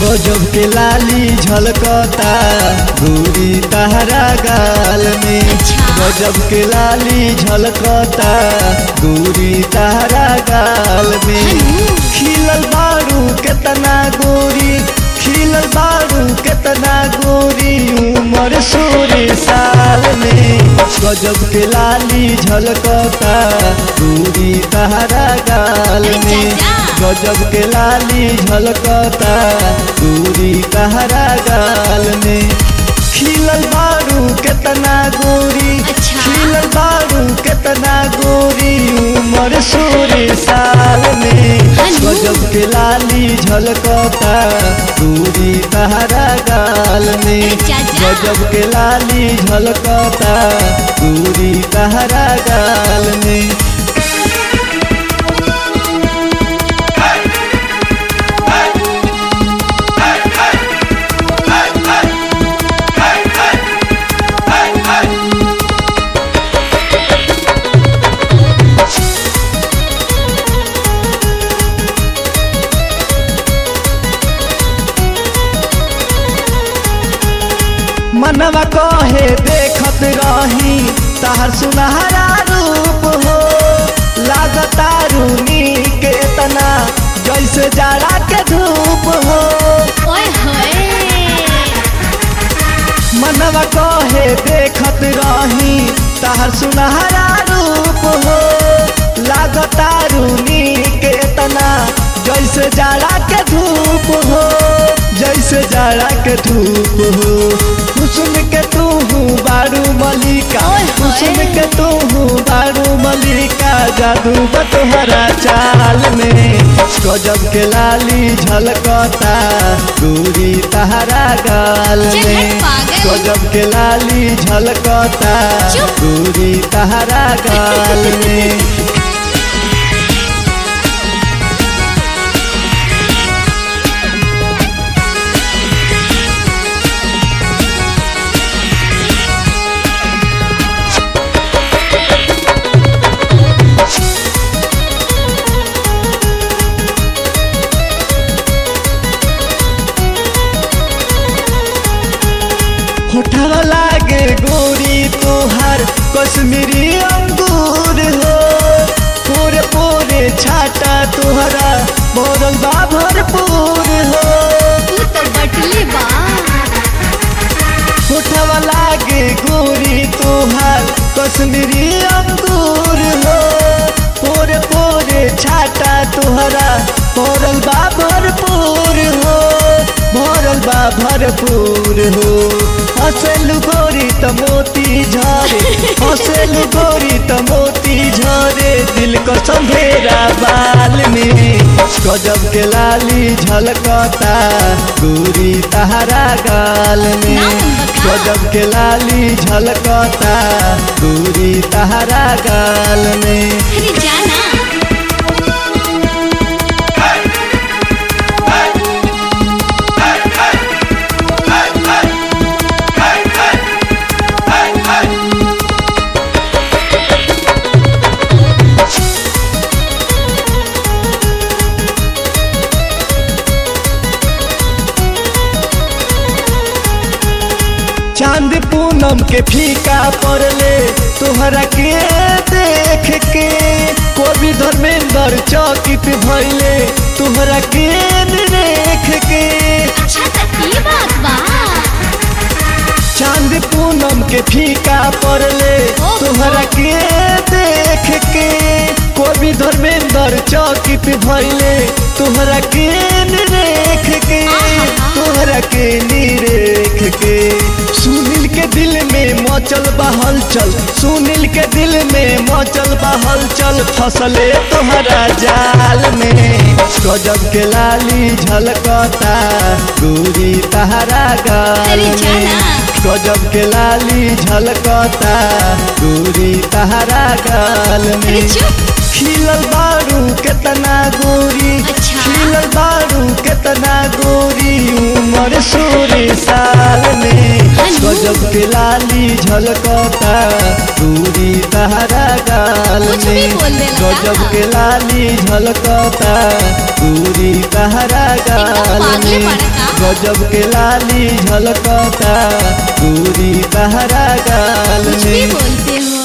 गजब के लाली झलकता गोरी तहरा गाल में अच्छा। गजब के लाली झलकता गोरी तहरा गाल में हनु। खिलल बारू केतना गोरी खिलल बारू केतना गोरी उमर सोरे साल में गजब के लाली झलकता गोरी तहरा गाल अरे में चाचा। गजब के लाली झलकता गोरी तहरा गाल में खिलल बारू केतना गोरी अच्छा। खिलल बारू केतना गोरी उमर सोरे साल में हनु। गजब के लाली झलकता गोरी तहरा गाल में अरे चाचा। गजब के लाली झलकता गोरी तहरा गाल में मनवा कहे देखत रही तहर सुनहरा रूप हो लागता रूनी के तना जैसे जाड़ा के धूप हो ओए होए मनवा कहे देखत रही तहर सुनहरा रूप हो लागता रूनी के तना जैसे जाड़ा के धूप हो जैसे जाड़ा के धूप हो हुस्न के तू हूँ बारू मलिका ओए होए। हुस्न के तू हूँ बारू मलिका जादू बतहरा चाल में गजब के लाली झलकता गोरी तहरा गाल चल में हट पागल। गजब के लाली झलकता चुप। गोरी तहरा गाल में होठवा लागे गोरी तोहार कश्मीरी अंगूर हो पूरे पूरे छाटा तोहरा बोरल बा भरपूर हो तू तो बटले बा होठवा लागे गोरी तोहार कश्मीरी अंगूर हो पूरे पूरे छाटा तोहरा बोरल बा भरपूर हो भरल बा भरपूर हो हंसलू गोरी त मोती झरे हंसलू गोरी त मोती झरे दिल को संधेरा बाल में गजब के लाली झलकता गोरी तहरा गाल में ना नंबर का। गजब के लाली झलकता गोरी तहरा गाल में अरे जाना चांद पूनम के फीका पड़ले तोहरा के देख के कोई धर्मेंद्र चौकित भइले तोहरा के देख के अच्छा तो ये बात बा चांद पूनम के फीका पड़ले ओहो। तोहरा के देख के कोई धर्मेंद्र चौकित भइले तोहरा के देख के आहा। तोहरा के निरेख के सुनील के दिल में मचल बहल चल सुनील के दिल में मचल बहल चल फसले तोहरा जाल में गजब के लाली झलकता गोरी तहरा गाल अरे में जाना। गजब के लाली झलकता गोरी तहरा गाल अरे में चुप खिलल बारू केतना गोरी अच्छा। खिलल बारू केतना गोरी उमर सोरे साल में हनु। गजब के लाली झलकता गोरी तहरा गाल कुछ भी में बोल देला का? गजब के लाली झलकता गोरी तहरा गाल पागले में पड़ा का? गजब के लाली झलकता दूरी तहरा गाल कुछ भी में बोलते हो